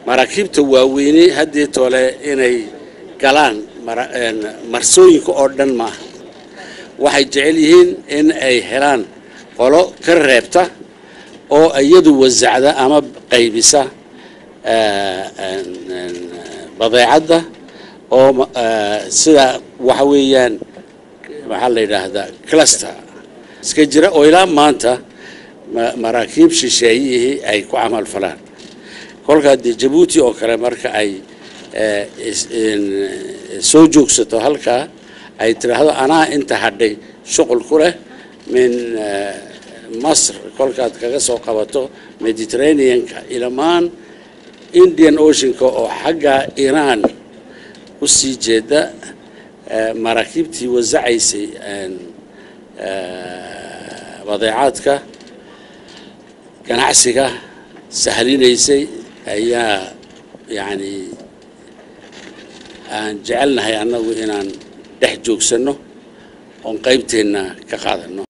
maraakiibta waaweyne haddii tole inay galaan marsooyinka oo dhan maaha waxay jecel yihiin in ay helaan qolo ka reebta oo iyadu wasacda ama qaybisa badeecadda oo sida waxa weeyaan maxaa la yidhaahdaa cluster iska jira oo ilaa maanta maraakiib shisheeyihii ay ku camal falaan kolkaa dee jabuuti oo kale marka ay soo joogsato halkaa ay tidhaahdo anaa inta hadhay shuqul ku leh min masr kolkaad kaga soo qabato mediterraneanka ilamaan indian oceanka oo xagga iiraan u sii jeeda maraakiibtii wasacaysay badeecaadka ganacsiga sahlinaysay ayaa yacni aan jecelnahay annagu inaan dhex joogsanno oon qaybteenna ka qaadanno